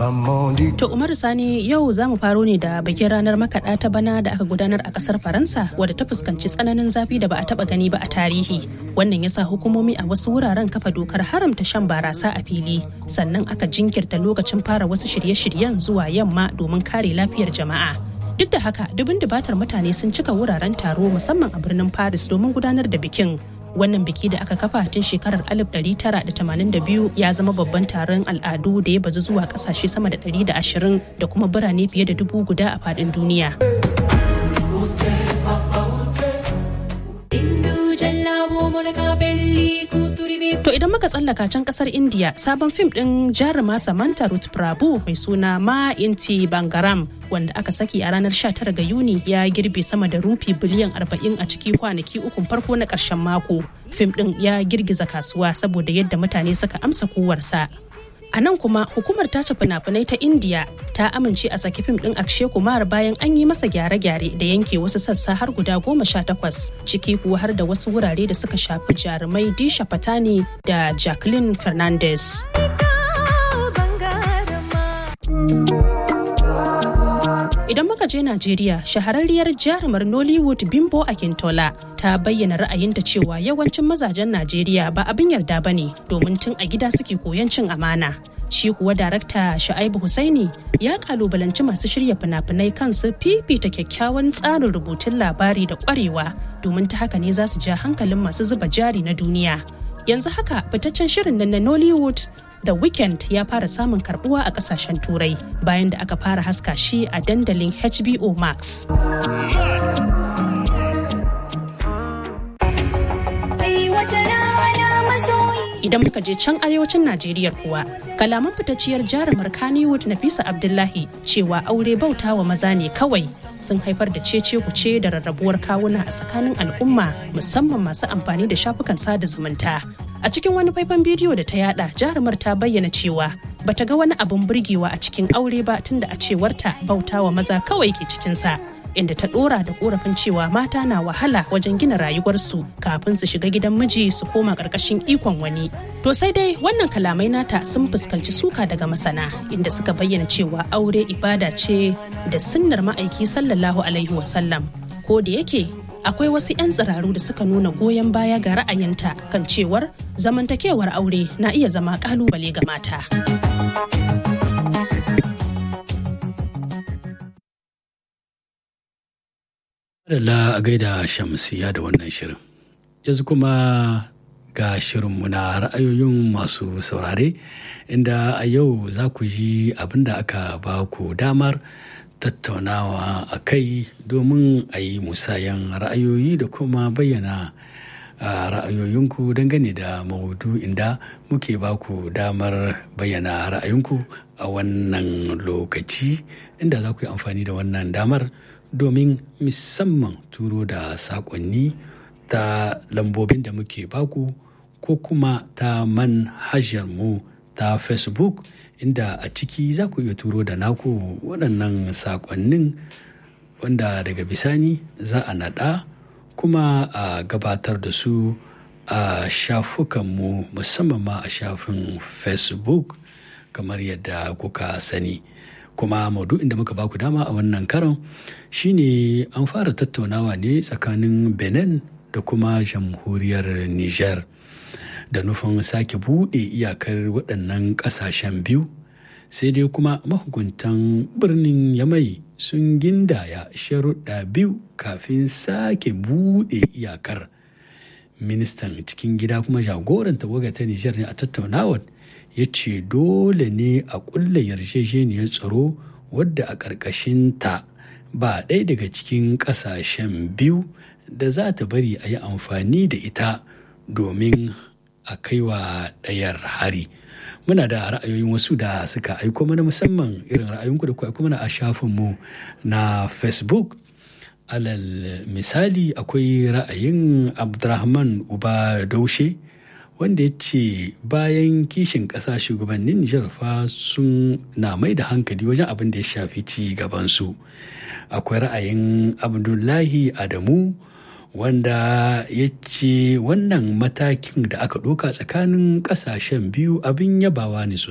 To Umaru Sani yau za mu faro ne da bikin ranar makaɗa ta bana da aka gudanar a ƙasar Faransa wadda ta fuskanci tsananin zafi da ba a taɓa gani ba a tarihi. Wannan ya sa hukumomi a wasu wuraren kafa dokar haramta shan barasa a fili. Sannan aka jinkirta lokacin fara wasu shirye-shiryen zuwa yamma domin kare lafiyar jama'a. Duk da haka dubin dubatar mutane sun cika wuraren taro musamman a birnin Paris domin gudanar da bikin. wannan biki da aka kafa tun shekarar 1982 ya zama babban taron al'adu da ya bazu zuwa kasashe sama da 120 da kuma birane fiye da dubu guda a faɗin duniya. To idan muka tsallaka can kasar India sabon fim ɗin jaruma Samantha Ruth Prabhu mai suna Ma Inti Bangaram wanda aka saki a ranar 19 ga Yuni ya girbe sama da rufi biliyan 40 a ciki kwanaki ukun farko na ƙarshen mako. Fim ɗin ya girgiza kasuwa saboda yadda mutane suka amsa kowarsa. A nan kuma hukumar tace fina-finai ta India ta amince a saki fim ɗin Akshay Kumar bayan an yi masa gyare-gyare da yanke wasu sassa har guda goma sha takwas ciki kuwa har da wasu wurare da suka shafi jarumai Disha Patani da Jacqueline Fernandez. Idan muka je Najeriya, shahararriyar jarumar Nollywood Bimbo Akintola ta bayyana ra'ayinta cewa yawancin mazajen Najeriya ba abin yarda ba ne domin tun a gida suke koyon cin amana. Shi kuwa darakta Sha'aibu Husaini ya kalubalanci masu shirya fina-finai kansu fifita kyakkyawan tsarin rubutun labari da kwarewa domin ta haka ne za su ja hankalin masu zuba jari na duniya. Yanzu haka fitaccen shirin nan na Nollywood The Weeknd ya fara samun karbuwa a kasashen turai bayan da aka fara haska shi a dandalin HBO Max. Idan muka je can arewacin Najeriya kuwa, kalaman fitacciyar jarumar Kannywood Nafisa Abdullahi cewa aure bauta wa maza ne kawai sun haifar da cece kuce da rarrabuwar kawuna a tsakanin al'umma musamman masu amfani da shafukan sada zumunta. A cikin wani faifan bidiyo da ta yada jarumar ta bayyana cewa bata ga wani abin burgewa a cikin aure ba tunda a cewarta bauta wa maza kawai ke cikinsa. Inda ta dora da korafin cewa mata na wahala wajen gina rayuwarsu kafin su shiga gidan miji su koma karkashin ikon wani. To sai dai wannan kalamai nata sun fuskanci suka daga masana inda suka bayyana cewa aure ibada ce da sunnar ma'aiki sallallahu alaihi wasallam. Ko da yake akwai wasu 'yan tsiraru da suka nuna goyon baya ga ra'ayinta kan cewar zamantakewar aure na iya zama kalubale ga mata. Adala a gaida shamsiya da wannan shirin. Yanzu kuma ga shirinmu na ra'ayoyin masu saurare inda a yau za ku ji abin da aka ba ku damar tattaunawa a kai domin a yi musayan ra'ayoyi da kuma bayyana ra'ayoyinku dangane da maudu inda muke ba ku damar bayyana ra'ayinku a wannan lokaci inda za ku yi amfani da wannan damar domin musamman turo da saƙonni ta lambobin da muke baku ko kuma ta manhajar mu ta facebook inda a ciki za ku iya turo da naku waɗannan saƙonnin wanda daga bisani za a naɗa kuma a gabatar da su a shafukanmu musamman ma a shafin facebook kamar yadda kuka sani kuma maudu'in da muka baku dama a wannan karon shine an fara tattaunawa ne tsakanin benin da kuma jamhuriyar niger da nufin sake buɗe iyakar waɗannan ƙasashen biyu sai dai kuma mahukuntan birnin yamai sun gindaya sharuɗa biyu kafin sake buɗe iyakar ministan cikin gida kuma jagoran tawaga ta nijar ne a tattaunawar ya ce dole ne a ƙulla yarjejeniyar tsaro wadda a ƙarƙashinta ba ɗaya daga cikin ƙasashen biyu da za ta bari a yi amfani da ita domin a kaiwa ɗayar hari muna da ra'ayoyin wasu da suka aiko mana musamman irin ra'ayinku da ku aiko mana a shafinmu na facebook alal misali akwai ra'ayin abdurrahman uba daushe wanda ya ce bayan kishin ƙasa shugabannin nijar fa sun na mai da hankali wajen abin da ya shafi ci gabansu akwai ra'ayin abdullahi adamu wanda ya ce wannan matakin da aka ɗauka tsakanin ƙasashen biyu abin yabawa ne